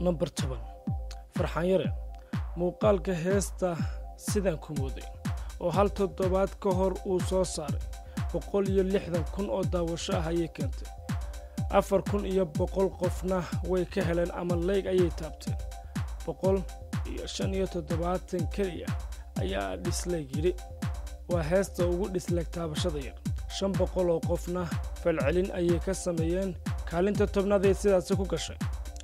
namber toban farxaan yare muuqaalka heesta sidaan ku mooday oo hal toddobaad ka hor uu soo saaray boqol iyo lixdan kun oo daawasho ah ayay keentay afar kun iyo boqol qofna way ka heleen ama leyg ayay taabteen boqol iyo shan iyo toddobaatan keliya ayaa dhisleyg yidhi waa heesta ugu dhisleeg taabashada yar shan boqol oo qofna falcelin ayay ka sameeyeen kaalinta tobnaadee sidaasi ku gashay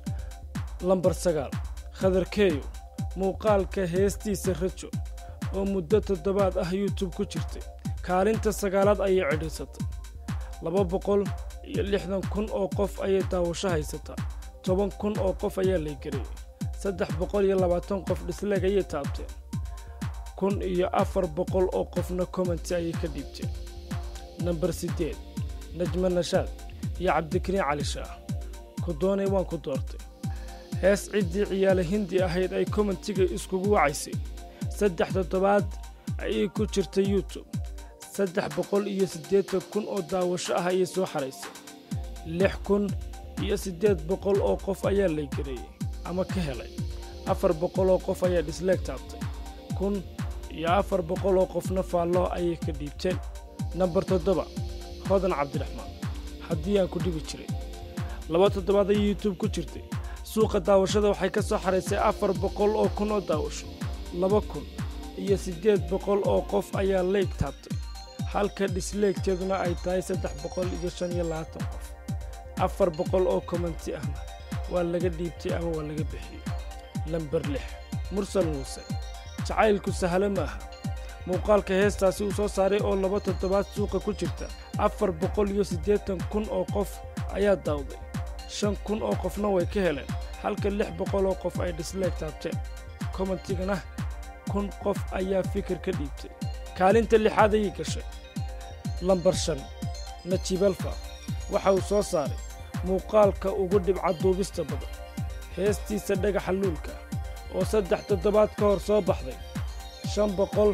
lambar sagaal khadarkeeyo muuqaalka heestiisa rajo oo muddo toddobaad ah youtube ku jirtay kaalinta sagaalaad ayay cidhiisatay laba boqol iyo lixdan kun oo qof ayay daawasho haysataa toban kun oo qof ayaa laygareeyey saddex boqol iyo labaatan qof dhisleeg ayay taabteen kun iyo afar boqol oo qofna commenti ayay ka dhiibteen namber siddeed najma nashaad iyo cabdikariin cali shaah ku doonay waan ku doortay hees ciddii ciyaale hindi ahayd ay kommentiga iskugu wacaysay saddex toddobaad ayay ku jirtay youtube saddex boqol iyo siddeetan kun oo daawasho ah ayay soo xaraysay lix kun iyo siddeed boqol oo qof ayaa laygareeyey ama ka helay afar boqol oo qof ayaa dhisleeg taabtay kun iyo afar boqol oo qofna faallo ayay ka dhiibteen namber toddoba hodan cabdiraxmaan haddii aan ku dhibi jiray laba toddobaad ayay youtube ku jirtay suuqa daawashada waxay ka soo xaraysay afar boqol oo kun oo daawasho laba kun iyo siddeed boqol oo qof ayaa leyg taabtay halka dhisleegteeduna ay tahay saddex boqol iyo shan iyo labaatan qof afar boqol oo kommenti ahna waa laga dhiibtay ama waa laga bixiyey lamber lix mursal muuse jacaylku sahlo maaha muuqaalka heestaasi uu soo saaray oo laba toddobaad suuqa ku jirta afar boqol iyo siddeetan kun oo qof ayaa daawday shan kun oo qofna way ka heleen halka lix boqol oo qof ay dhisleeg taabteen kommentigana kun qof ayaa fikir ka dhiibtay kaalinta lixaad ayay gashay lambar shan najibalfa waxa uu soo saaray muuqaalka ugu dhibca duubista badan heestiisa dhagaxa luulka oo saddex toddobaad ka hor soo baxday shan boqol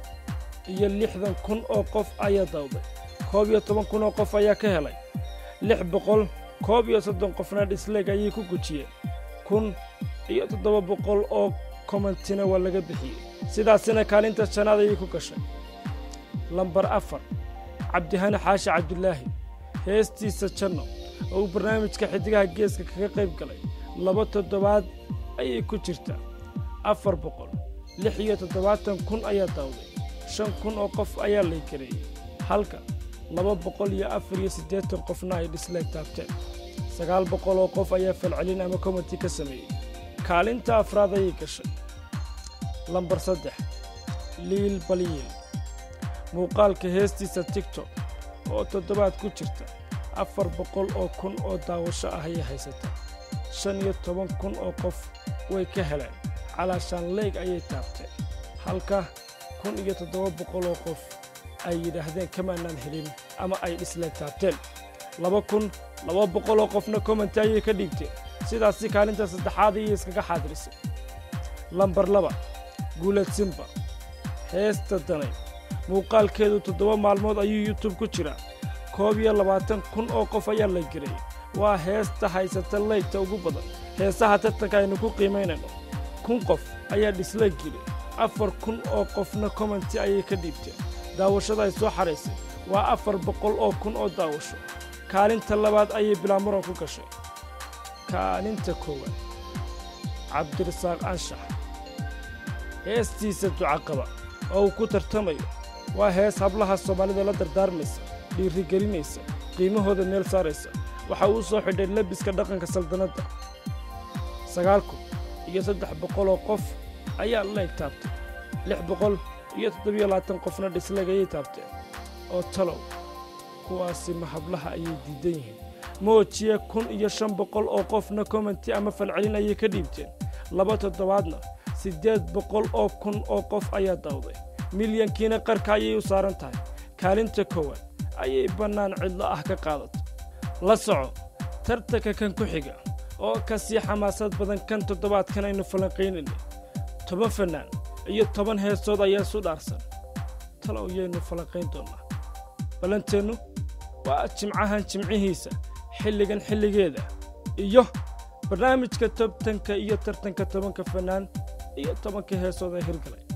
iyo lixdan kun oo qof ayaa dawday koob iyo toban kun oo qof ayaa ka helay lix boqol koob iyo soddon qofna dhisleeg ayay ku gujiyeen kun iyo toddoba boqol oo kommentina waa laga bixiyey sidaasina kaalinta shanaad ayay ku gashay lambar afar cabdihani xaashi cabdulaahi heestiisa janno oo uu barnaamijka xiddigaha geeska kaga qayb galay laba toddobaad ayay ku jirtaa afar boqol lix iyo toddobaatan kun ayaa daawday shan kun oo qof ayaa laygareeyey halka laba boqol iyo afar iyo siddeetan qofna ay dhisleeg taabteen sagaal boqol oo qof ayaa falcelin ama kommenti ka sameeyey kaalinta afraad ayay gashay lambar saddex liil baliil muuqaalka heestiisa tigtok oo toddobaad ku jirta afar boqol oo kun oo daawasho ah ayay haysataa shan iyo toban kun oo qof way ka heleen calaashaan leyg ayay taabteen halka kun iyo toddoba boqol oo qof ay yidhaahdeen kamaanaan helin ama ay dhisleeg taabteen laba kun laba boqol oo qofna kommenti ayay ka dhiibteen sidaasi kaalinta saddexaad ayay iskaga xaadirisay lambar laba guulad simba heesta danay muuqaalkeedu toddoba maalmood ayuu youtube ku jiraa koob iyo labaatan kun oo qof ayaa la geliyey waa heesta haysata leygta ugu badan heesaha tartanka aynu ku qiimaynayno kun qof ayaa dhisleeg geli afar kun oo qofna kommenti ayay ka dhiibteen daawashada ay soo xaraysay waa afar boqol oo kun oo daawasho kaalinta labaad ayay bilaamuran ku gashay kaalinta koowaad cabdirasaaq anshax heestiisa ducaqaba oo uu ku tartamayo waa hees hablaha soomaalida la dardaarmaysa dhiirigelinaysa qiimahooda meel saaraysa waxa uu soo xidhay lebiska dhaqanka saldanadda sagaal kun iyo saddex boqol oo qof ayaa leeg taabtay lix boqol iyo toddobiyo labaatan qofna dhisleeg ayay taabteen oo talow kuwaasi ma hablaha ayay diidan yihiin moojiye kun iyo shan boqol oo qofna kommenti ama falcelin ayay ka dhiibteen laba toddobaadna siddeed boqol oo kun oo qof ayaa dawday milyankiina qarka ayay u saaran tahay kaalinta koowaad ayay bannaan cidlo ah ka qaadato la soco tartanka kan ku xiga oo ka sii xamaasad badan kan toddobaadkan aynu falanqaynaynay toban fannaan iyo toban heesood ayaa isu dhaarsan talow yaynu falanqayn doonnaa ballanteennu waa jimcahan jimcihiisa xilligan xilligeeda iyo barnaamijka tobtanka iyo tartanka tobanka fanaan iyo tobanka heesooda hirgalay